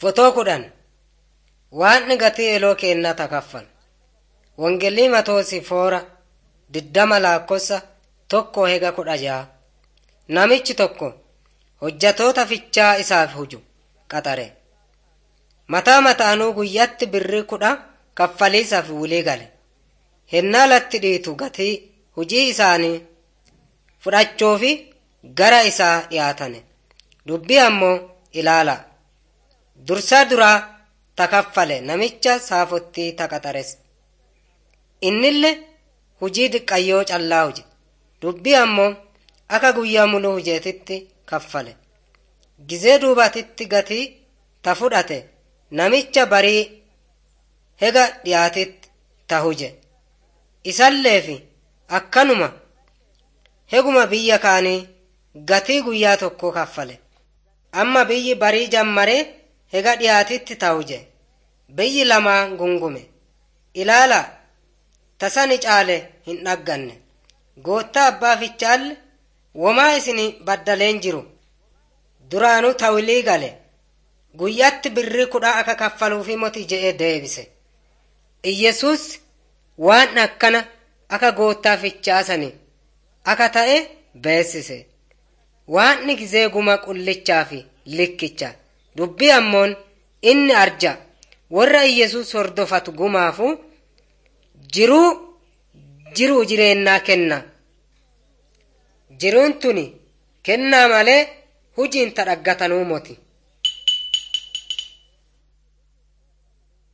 Fotoo kudhan waan gatii eloo keennaa takaffal. Wangeelii Matoosi foora diddama laakkossa tokko hega kudha ja'a. Namichi tokko hojjatoota fichaa isaaf huju qaxare. Mataa mataanuu guyyatti birrii kudha kaffaliisaaf wilii gale. Hennaa latti dhiitu gatii hujii isaanii fudhachoofi gara isaa dhiyaatane. Dubbii ammoo ilaala. Dursaa duraa takaffale namicha saafottii taqaxares. Innille hujii diqqayyoo callaa huje. Dubbii ammoo akka guyyaa muluu hujeetitti kaffale. Gizee duubatitti gatii ta fudhate namicha barii hega dhiyaatitti ta huje. Isalleefi akkanuma heguma biyya kaanii gatii guyyaa tokko kaffale. Amma biyyi barii jammaree hega dhiyaatitti ta huje. Biyyi lamaan gungume. Ilaala tasani caale hin dhagganne. Goottaa abbaa fichaalle womaa isin baddaleen jiru. Duraanuu tawilii gale. Guyyatti birrii kudha akka kaffaluufi moti je'ee deebise. Iyyasuus waan akkana akka goottaa fichaasani akka ta'e beessise. Waan gizee guma qullichaa fi likkicha. Dubbii ammoon inni arja warra Iyyasuus hordofatu gumaafu jiruu jiruu jireennaa kenna. Jiruun tuni kennaa malee hujiin ta dhaggatanuu moti.